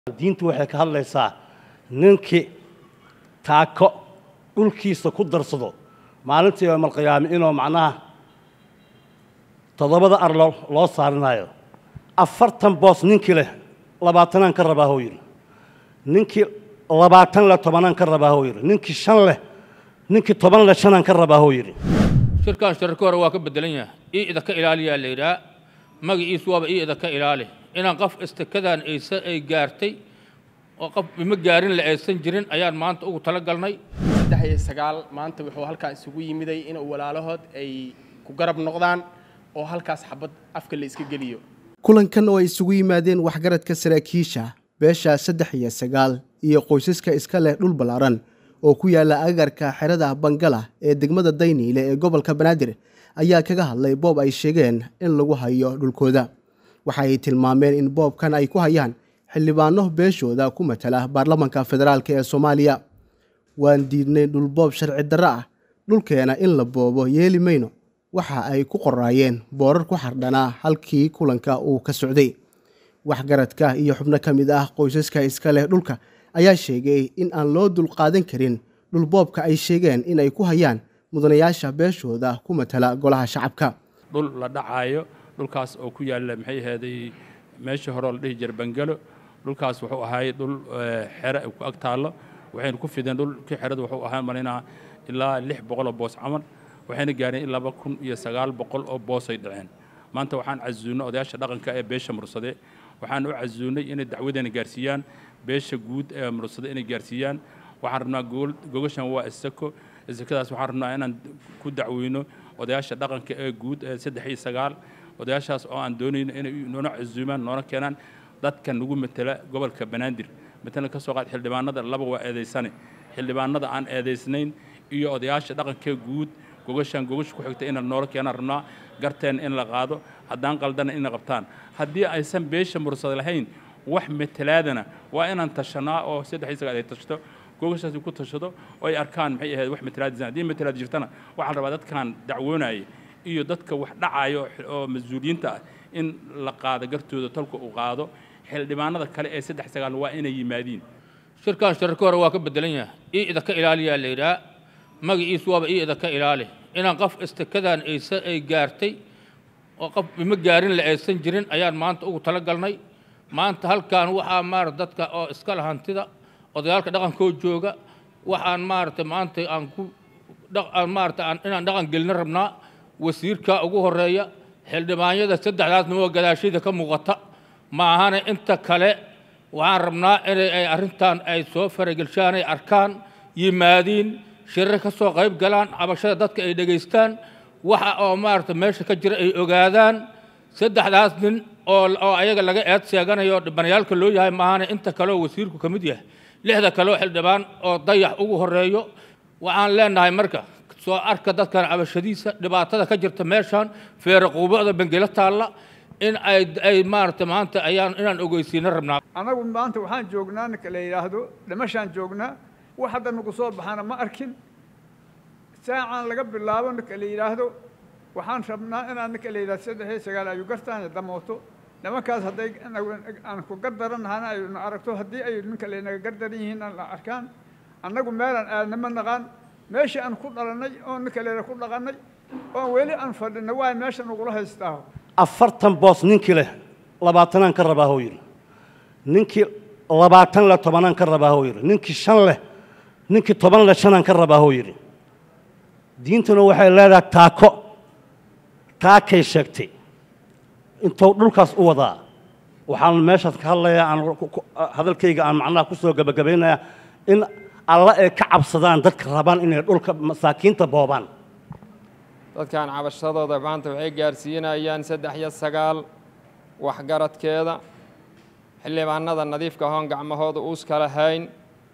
diintu waxay ka hadlaysaa ninkii taako dhulkiisa ku darsado maalintii yoomalqiyaame inuu macnaha toddobada ar loo loo saarinayo afartan boos ninkii leh labaatanaan ka rabaa huu yidhi ninkii labaatan leh tobanaan ka rabaa huu yidhi ninkii shan leh ninkii toban leh shanaan ka rabaa huu yidhi shirkan shirarka hore waa ka bedelan yahay ii idaka ilaaliyaa la yidhaha magaciisu waaba ii idaka ilaali inaan qof istakadan aysa ay gaartay oo qof ima gaarin la aysan jirin ayaan maanta ugu tala galnay saddex iyo sagaal maanta wuxuu halkaa isugu yimiday in walaalahood ay ku garab noqdaan oo halkaas xabad afka la iska geliyo kulankan oo ay isugu yimaadeen waxgaradka saraakiisha beesha saddex iyo sagaal iyo qoysaska iska leh dhul ballaaran oo ku yaala agarka xerada bangala ee degmada dayniile ee gobolka banaadir ayaa kaga hadlay boob ay sheegeen in lagu hayo dhulkooda waxa ay tilmaameen in boobkan ay ku hayaan xildhibaano beeshooda ku matala baarlamanka federaalk ee soomaaliya waan diidnay dhulboob sharci darro ah dhulkeena in la boobo yeeli mayno waxa ay ku qoraayeen boorar ku xardhanaa halkii kulanka uu ka socday waxgaradka iyo xubno ka mid ah qoysaska iska leh dhulka ayaa sheegay in aan loo dulqaadan karin dhulboobka ay sheegeen in ay ku hayaan mudanayaasha beeshooda ku matala golaha shacabka dhul la dhacaayo dhulkaas oo ku yaalla maxay ahaaday meeshii hore oo la dhihi jira bangalo dhulkaas wuxuu ahaay dhul xere ku ag taallo waxaynu ku fideen dhulkii xerada wuxuu ahaa malinaa ilaa lix boqol oo boos camal waxayna gaareen in laba kun iyo sagaal boqol oo boosay dhaceen maanta waxaan casuunnay odayaasha dhaqanka ee beesha mursade waxaan u casuunnay inay dacwadeena gaarsiiyaan beesha guud ee mursade inay gaarsiiyaan waxaan rabnaa gogashan waa isako isakadaas waxaan rabnaa inaan ku dacweyno odayaasha dhaqanka ee guud ee saddex iyo sagaal odayaashaas oo aan doonayno inay noona casuumaan noona keenaan dadka nagu matela gobolka banaadir matalan ka soo qaad xildhibaanada laba waa eedaysane xildhibaanada aan eedaysnayn iyo odayaasha dhaqanka guud gogashan gogasha ku xigta inaan noola keenaan rabnaa garteen in la qaado haddaan qaldana inay qabtaan haddii aysan beesha mursad lahayn wax matalaadana waa inaan tashanaa oo saddex iyo sagaal ay tashto gogashaasi ku tashado oo ay arkaan maxay ahayd wax matalaadisan haddii matalaad jirtana waxaa la rabaa dadkan dacwoonaya iyo dadka wax dhacayo oo mas-uuliyiinta ah in la qaado gartooda tolka uu qaado xildhibaanada kale ee saddex sagaal waa inay yimaadiin shirkan shirarka hore waa ka bedelan yahay ii idaka ilaaliyaa la yidhaha magaciisu waaba ii idaka ilaali inaan qof istakadan aysa ay gaartay oo qof ima gaarin la aysan jirin ayaan maanta ugu tala galnay maanta halkan waxaa maarata dadka oo iska la hantida odayaalka dhaqankoo jooga waxaan maarata maanta aan ku maarata inaan dhaqan gelina rabnaa wasiirka ugu horeeya xildhibaanyada saddexdaasnimo gadaashayda ka muuqata ma ahana inta kale waxaan rabnaa inay ay arrintan ay soo faragelshaan ay arkaan yimaadiin shirar ka soo qayb galaan cabashada dadka ay dhegaystaan waxa oo maarata meesha ka jira ay ogaadaan saddexdaas nin oo oo ayaga laga eed sheeganayo dhibanayaalka loo yahay maahana inta kale oo wasiirku ka mid yahay lixda kale oo xildhibaan oo dayax ugu horeeyo waxaan leenahay marka soo arka dadkan cabashadiisa dhibaatada ka jirta meeshan feere quubada bangelo taalla in ay ay maarata maanta ayaan inaan ogeysiina rabnaa annagu maanta waxaan joognaa ninka la yidhaahdo dhimashaan joognaa wax hadda nagu soo baxana ma arkin saacaan laga bilaabo ninka la yidhaahdo waxaan rabnaa inaan ninka la yidhahdo saddex iyo sagaal ayu gartaan damooto nimankaas hadday aan ku gardarannahana ayna aragto haddii ay ninka laynaga gardaran yihiin aan la arkaan annagu meelaan aadnama naqaan meeshii aan ku dhalannay oo ninka layidhahdo ku dhaqannay oon weli aan fadhinay waa meesha nagula haystaa afartan boos ninkii leh labaatanaan ka rabaa huu yidhi ninkii labaatan leh tobanaan ka rabaa huu yidhi ninkii shan leh ninkii toban leh shanaan ka rabaa huu yidhi diintuna waxay leedahay taako taakay sheegtay intuu dhulkaas u wadaa waxaan meeshaas ka hadlayaa aan hadalkayga aan macnaha ku soo gebagabaynayaa in alla ay ka cabsadaan dadka rabaan inay dhulka masaakiinta boobaan dadkan cabashadooda maanta waxay gaarsiinayaan saddex iyo sagaal waxgaradkeeda xildhibaanada nadiifka ahoon gacmahooda uuska lahayn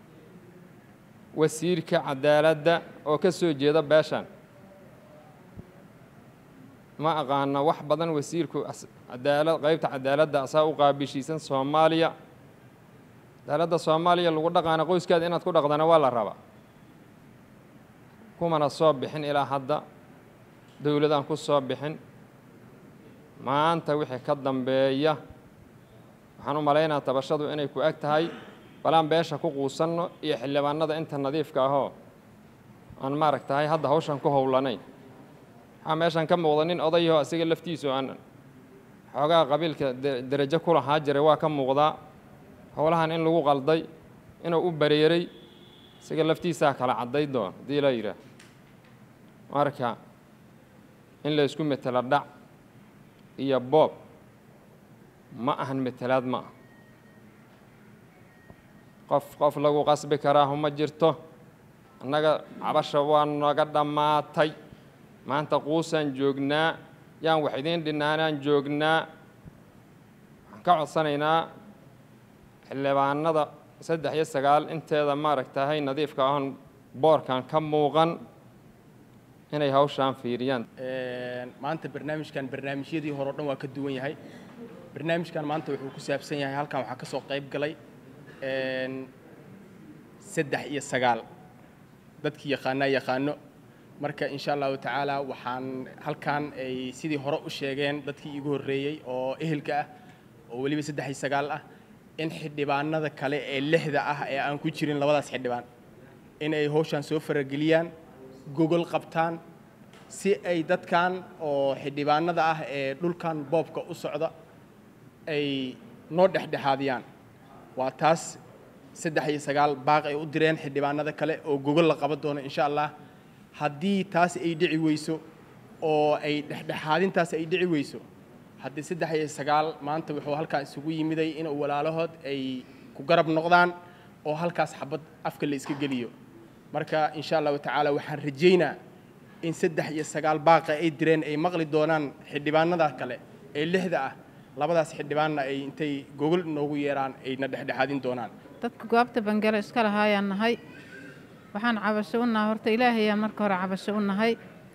wasiirka cadaaladda oo ka soo jeeda beeshan ma aqaano wax badan wasiirku cadaalad qaybta cadaaladda asaa u qaabishiisan soomaaliya cadaaladda soomaaliya lagu dhaqaana qoyskaada inaad ku dhaqdana waa la rabaa kumana soo bixin ilaa hadda dowladaan ku soo bixin maanta wixii ka dambeeya waxaan u malaynaa tabashadu inay ku eg tahay balaan beesha ku quusanno iyo xildhibaanada inta nadiifka ahoo aan maaragtahay hadda hawshan ku howlanayn waxaa meeshan ka muuqda nin odayaho asiga laftiisu aan xoogaha qabiilka derajo ku lahaa jiray waa ka muuqdaa howlahan in lagu qalday inuu u bareeray isaga laftiisaa kala cadday doon haddii la yidhaah marka in la isku metelo dhac iyo boob ma ahan metelaad ma ah qof qof lagu qasbi karaahu ma jirto annaga cabasha waa naga dhammaatay maanta quusaan joognaa yaan wax idiin dhinaanaan joognaa waxaan ka codsanaynaa xildhibaanada saddex iyo sagaal inteeda maaragtahay nadiifka ahon boorkan ka muuqan inay hawshaan fiiriyaan maanta barnaamijkan barnaamijyadii hore o dhan waa ka duwan yahay barnaamijkan maanta wuxuu ku saabsan yahay halkan waxaa ka soo qayb galay saddex iyo sagaal dadkii yaqaanaa yaqaano marka insha allahu tacaala waxaan halkan ay sidii hore u sheegeen dadkii iigu horreeyey oo ehelka ah oo weliba saddex iyo sagaal ah in xildhibaanada kale ee lixda ah ee aan ku jirin labadaas xildhibaan in ay hawshan soo farageliyaan gogol qabtaan si ay dadkan oo xildhibaanada ah ee dhulkan boobka u socda ay noo dhexdhexaadiyaan waa taas saddex iyo sagaal baaq ay u direen xildhibaanada kale oo gogol la qaban doono insha allah haddii taas ay dhici weyso oo ay dhexdhexaadintaas ay dhici weyso haddii saddex iyo sagaal maanta wuxuu halkaa isugu yimiday inuu walaalahood ay ku garab noqdaan oo halkaas xabad afka la iska geliyo marka insha allahu tacaala waxaan rajaynaa in saddex iyo sagaal baaqa ay direen ay maqli doonaan xildhibaanada kale ee lixda ah labadaas xildhibaanna ay intay gogol noogu yeeraan ayna dhexdhexaadin doonaan dadka goobta bangale iska lahaayaan nahay waxaan cabasho u nahay horta ilaahayaan marka hore cabasho u nahay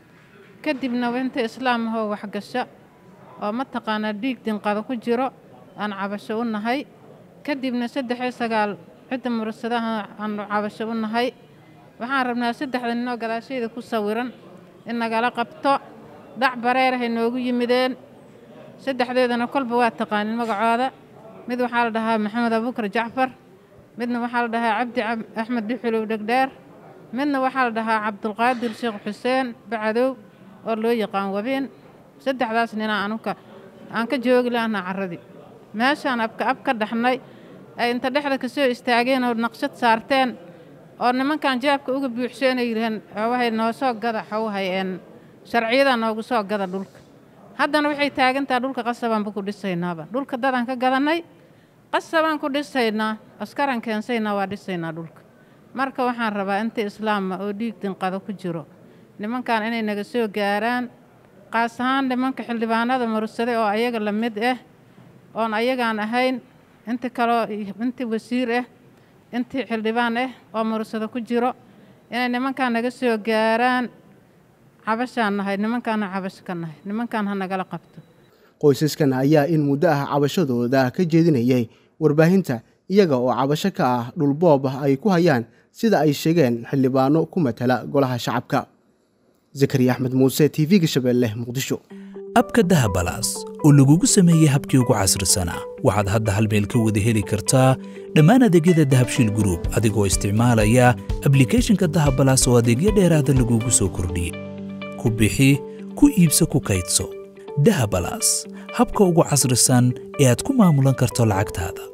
kadibna inta islaam ahoo waxgasha oo mataqaanaa dhiig dinqada ku jiro aan cabasho u nahay kadibna saddex iyo sagaal cidda mursadaha aanu cabasho u nahay waxaan rabnaa saddexda ninoo gadaashayda ku sawiran in nagala qabto dhac bareerahay noogu yimideen saddexdeedana kolba waa taqaanin magacooda mid waxaa la dhahaa maxamed abuukar jacfar midna waxaa la dhahaa cabdi axmed duxulow dhegdheer midna waxaa la dhahaa cabdulqaadir sheekh xuseen bacadow oo loo yaqaan wabiin saddexdaas ninaa anuka aan ka joogi lahnaa carradii meeshaan abka ab ka dhaxnay ay inta dhexda ka soo istaageen oo naqshad saarteen oo nimankan jaabka uga buuxseenay yidhaheen waxay noo soo gada xawhayeen sharciyada noogu soo gada dhulka haddana waxay taagantaha dhulka qasabaanba ku dhisaynaaba dhulka dadaan ka gadannay qasabaan ku dhisaynaa askaran keensaynaa waa dhisaynaa dhulka marka waxaan rabaa inta islaama oo dhiig dinqado ku jiro nimankan inay naga soo gaaraan qaas ahaan nimanka xildhibaanada mursaday oo ayaga la mid ah oon ayagaan ahayn inta kaloo inta wasiir ah intii xildhibaan ah oo mursado ku jiro inay nimankan naga soo gaaraan cabashaan nahay nimankaana cabasho ka nahay nimankan ha nagala qabto qoysaskan ayaa in muddo ah cabashadooda ka jeedinayay warbaahinta iyaga oo cabasho ka ah dhulboob ay ku hayaan sida ay sheegeen xildhibaano ku matala golaha shacabka zakariya axmed muuse t v-ga shabeelle muqdisho abka dahabalaas oo lagugu sameeyey habkii ugu casrisanaa waxaad hadda hal meel ka wada heli kartaa dhammaan adeegyada dahabshiil gruub adigoo isticmaalaya ablikhethonka dahabalaas oo adeegyo dheeraada lagugu soo kordhiyey ku bixi ku iibso ku kaydso dahabalaas habka ugu casrisan ee aad ku maamulan karto lacagtaada